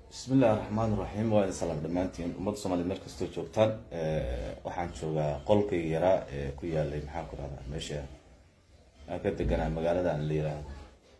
bismillahi raxmaan raxiim waa idin salaam dhammaantiin ummadda soomaliya meel kastoo joogtaan waxaan joogaa qolkayga yaraa ee ku yaalay maxaan ku rahdaa meesha aan ka deganaa magaalada aan la yiraahdo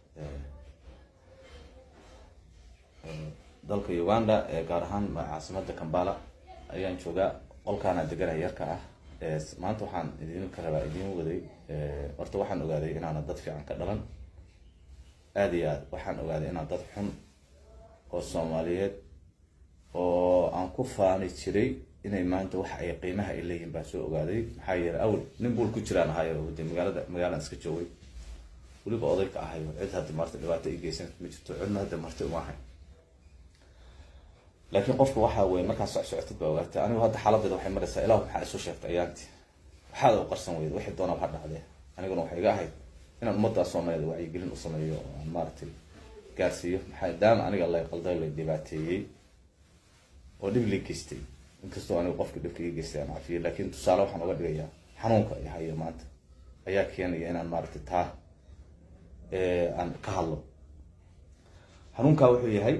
dalka uganda ee gaar ahaan caasimada kambala ayaan joogaa qolkaanaan deganaa yarka ah maanta waxaan idinka rabaa idiin waday horta waxaan ogaaday inaana dad fiican ka dhalan aada iyo aad waxaan ogaaday inaan dad xun oo soomaaliyeed oo aan ku faani jiray inay maanta wax ay qiimaha ay leeyihin baan soo ogaaday maxaa yeelay awel nin buul ku jiraan ahayo de magaalada magaalaan iska joogay weliba oday ka ahayo cid hadda marta dhibaato i geysan ma jirto cidna hadda marti uma ahay laakiin qofka waxaa weye markaa soc socotid baa ogaatay anigu hadda xaaladeeda waxay maraysaa ilahu maxaa isu sheegtay ayaanti waxaad u qarsan weyda wixii doona ha dhacdee aniguna waxay iga ahayd inaan ummadda soomaaliyeed wacyigelin u sameeyo oo aan maaragtay gaarsiiyo maxaa daama aniga lay qalday lay dhibaateeyey oo dhib lii geystay inkastoo aniga qofka dhibka ii geystay aan cafiyey laakiin tusaale waxaan oga dhigayaa xanuunka i hayo maanta ayaa keenaya inaan maaragtay taa aan ka hadlo xanuunkaa wuxuu yahay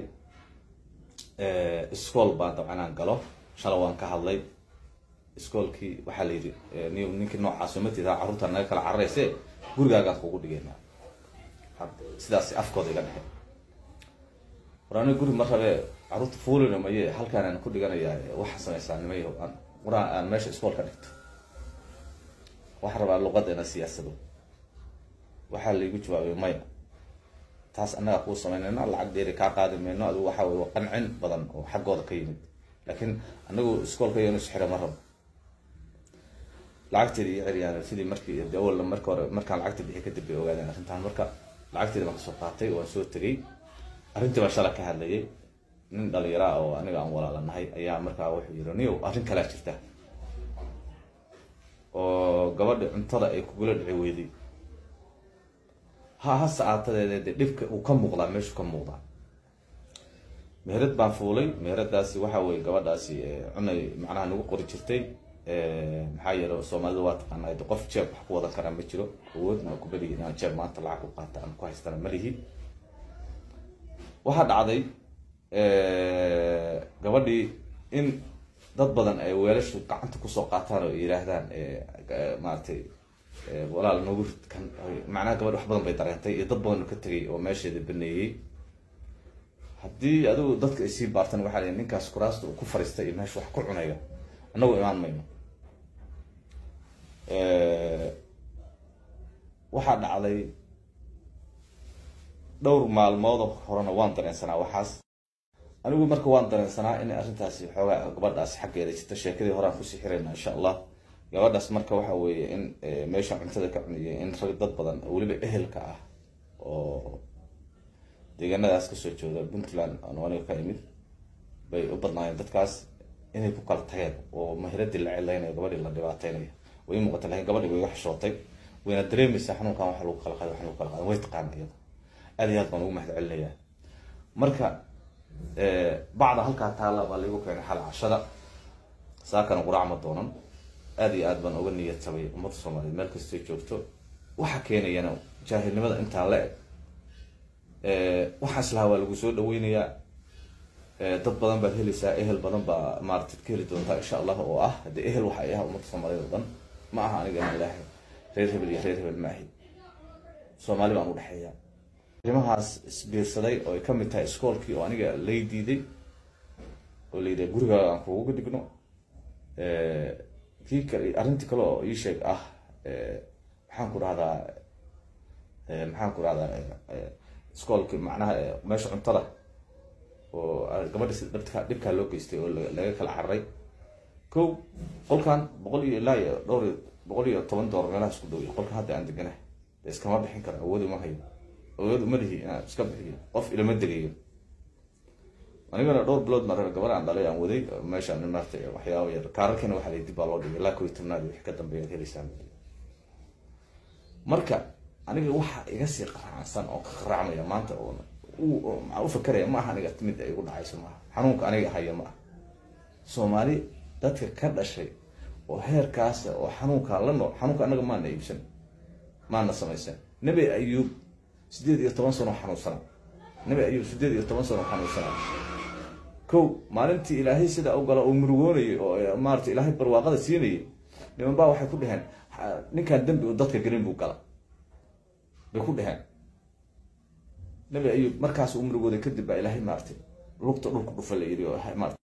iskool baan dabcan aan galo shala waan ka hadlay iskoolkii waxaa la yidhi n ninkii noocaas matida carruurta naga kala cararayse gurigaagaan kugu dhigayna sidaas afkooda iga dhexe war aniga guri ma rabee carruurta fuulina maye halkaan aan ku dhiganayaa waxaa sameysaa nimay aan quraan aan meesha iskool ka dhigto waxaa rabaa luqadda ina siyaasado waxaa laigu jawaabay maya taas annagaa kuu samaynayna lacag dheeri kaa qaadi mayno adigu waxa wey qancin badan oo xaggooda ka yimid laakiin anagu iskoolka inu isxira ma rabo lacagteeda iyo ceryaan sidii markii awalna marka hore markaan lacagta bixi kadib bay ogaadeen arrintaan marka lacagteeda baan kasoo qaatay waan soo tegay arrintii baan shala ka hadlayay nin dhalinyaraa oo aniga aan walaalanahay ayaa markaa wuxuu yiri niyow arrin kalaa jirta oo gabadha cuntada ay kugula dhici weyday ha hase aatadeed de dhibka uu ka muuqdaa meeshuu ka muuqdaa meherad baan fuulay meheradaasi waxa weye gabadhaasi cunay macnaha nagu qori jirtay maxaa yeele soomaalida waa taqaanaa de qof jeeb wax ku wadan karaa ma jiro awood ma kubadigi inaan jeeb maanta lacag ku qaata aan ku haystana ma lihi waxaa dhacday gabadhii in dad badan ay weelashu gacanta kusoo qaataan oo yihaahdaan maaragtay walaal nagu kan macnaha gabadh wax badan bay dareentay iyo dad badan ka tegay oo meesheeda baneeyey haddii adigu dadka ay sii baartan waxaa lii ninkaas kuraasta uu ku fariistay iyo meesha wax ku cunaya annagu imaan mayno waxaa dhacday dhowr maalmood horena waan dareensanaa waxaas anigu marka waan dareensanaa in arrintaasi xoogaa gabadhaasi xaggeeda jirta sheekadii horean kusii xirayna insha allah gabadhaas marka waxa weeye in meesha cuntada ka cuniyay in rag dad badan weliba ehelka ah oo deegaanadaas kasoo jooda puntland aan aniga ka imid bay u badnaayeen dadkaas inay ku kala tageen oo mahiradii la cilaynayo gabadhii la dhibaateynayo way muuqata lakin gabadhii way iga xishootay wayna dareemaysaa xanuunkan waxa lagu kala qaday waxa lagu kala qaday way taqaana iyada aad iyo aad baan ugu mahad celinayaa marka bacda halkaa taalla baa laigu keenay xal cashada saakana quraac ma doonan aada iyo aad baan uga niyad tabay ummadda soomaaliyeed meel kastay joogto waxa keenayana jaahilnimada intaa la eg waxaas lahaa waa lagu soo dhaweynayaa dad badan baad helaysaa ehel badan baa maaratad ka heli doontaa insha allah oo ah haddii ehel waxa ay ah ummadda soomaaliyeed oo dhan ma aha aniga inaan ilaahay reer hebel iyo reer hebel ma ahi soomaali baan udhexeeya arrimahaas isbiirsaday oo ay kamid tahay iskoolkii oo aniga lay diiday oo la yidhaha gurigaaga aan kuuga dhigno kii kale arrintii kale oo ii sheeg ah maxaan ku rahdaa maxaan ku rahdaa iskoolki macnaha meesha cuntada oo gabadha si dhabka dhibkaa loo geystay oo laga kala cararay ko qolkan boqol iyo ilaa iyo dhowr iyo boqol iyo toban doolar meelaha isku dhow qolkan hadda aan deganahay de iskama bixin karo awood uma hayo awood uma lihi inaan iska bixiyo qof ilama degayo anigana dhowr bilood ma rabe gabar aan dhalay aan waday meeshaan maarta waxyaaba yar kaararkiina waxaa lay dib baa loo dhigay ilaa kow iyo tobnaad wixii ka dambeeya ad heleysaan marka aniga waxa iga sii qaraacsan oo ka qaraacmaya maanta oo maxaa u fakeraya ma aha aniga mid ay igu dhacayso maaha xanuunka aniga haya ma aha soomaali dadka ka dhashay oo heerkaasa oo xanuunkaa la nool xanuunka anaga maana iibsan maana samaysan nebi ayuub sideed iyo toban sano xanuunsana nebi ayuub sideed iyo toban sano xanuunsana ko maalintii ilaahay sidaa u gala oo murugoonayay oo maarata ilaahay barwaaqada siinayay niman baa waxay ku dheheen ninkaan dembi u dadka gelin buu gala bay ku dheheen nabi ayub markaas uu murugooday kadib baa ilaahay maaratay lugta dhulku dhufa la yidhi oo maarata